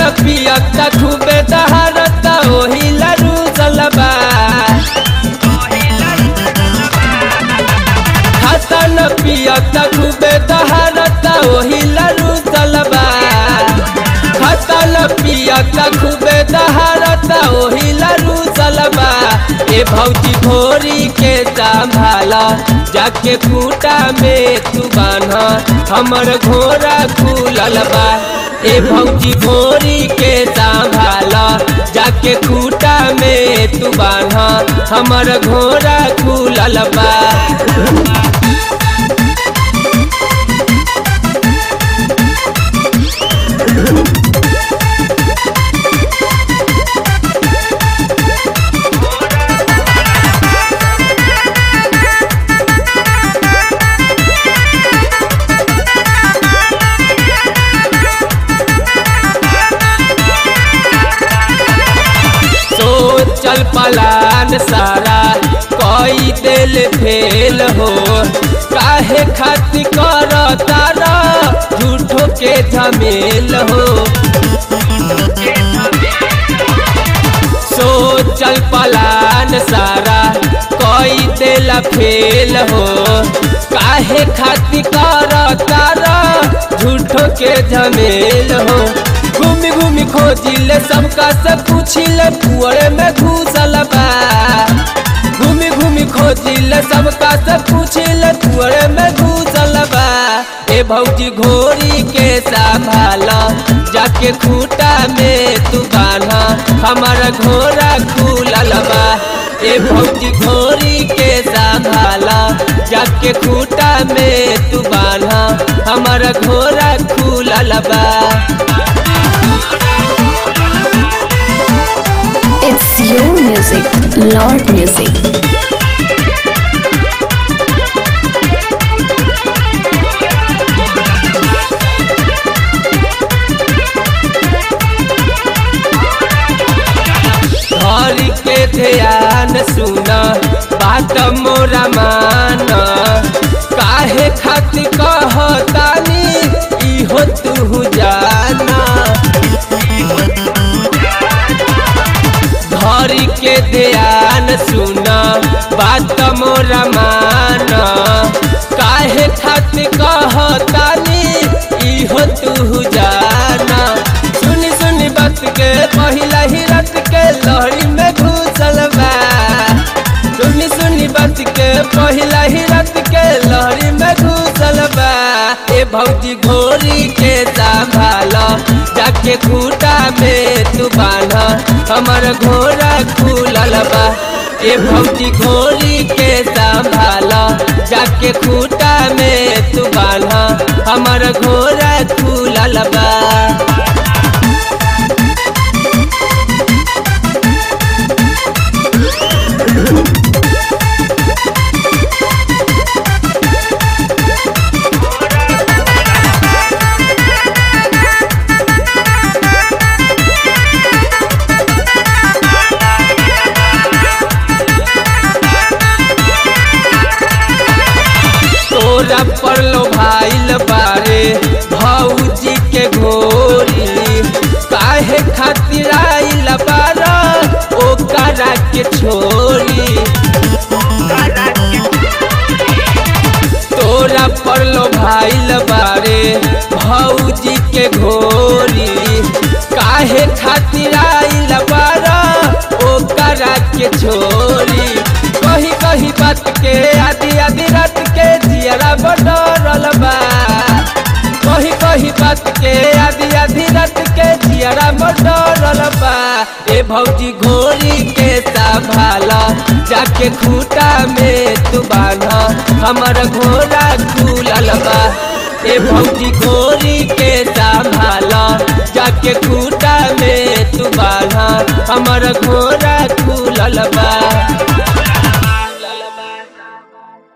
पियत खूबे दहारत ओही लरू जलबा हसन पियत खूबे दहारत ओही लरू जलबा हसन पियत खूबे दहारत ओही लरू जलबा ए भौजी भोरी के संभाला जाके खूटा में तू बान्हा हमर घोड़ा खुलल बा ए भौजी भोरी के संभाला जाके खूटा में तू बान्हा हमर घोड़ा खुलल बा सोचल पलान सारा कई दिल फेल हो काहे खातिर कर तारा झूठो के झमेल हो सोचल पलान सारा कई दिल फेल हो काहे खातिर कर तारा झूठो के झमेल हो घूमी घूमी खोजिले सबका से पूछिले कुअरे में घुसल बा घूमी घूमी खोजिले सबका से पूछिले कुअरे में घुसल बा ए भौजी घोड़ी के संभाला जाके खूटा में तू बान्हा हमारा घोड़ा खुलल बा ए भौजी घोड़ी के संभाला जाके खूटा में तू बान्हा हमारा घोड़ा खुलल बा It's your music, Lord Music. घर के ध्यान सुना बात मोरा मान काहे खातिर कहतानी इहो तू जाना घर के ध्यान सुना बात मोरा मान काहे खातिर कहतानी इहो तू जाना सुनी सुनी बात के पहिला ही रात के लहरी में घुसल बा सुनी सुनी बात के पहिला ही रात के लहरी में घुसल बा ए भौजी घोड़ी के संभाला जाके खूटा में तू बान्हा हमर घोड़ा खुलल बा ए भौजी घोड़ी के संभाला जाके खूटा में तू बान्हा हमर घोड़ा खुलल बा तोरा पर लो भाईल बारे भौजी के घोरी काहे खातिर आइल बारा ओकरा के छोरी तोरा पर लो भाईल बारे भौजी के घोरी काहे खातिर आइल बारा ओकरा के छोरी कही कही बात के आदि आदि रात के जियरा बडरल बा कही कही बात के आदि आदि रात के जियरा बडरल बा ए भौजी घोड़ी के संभाला जाके खूटा में तू बान्हा हमर घोड़ा खुलल बा ए भौजी घोड़ी के संभाला जाके खूटा में तू बान्हा हमर घोड़ा खुलल बा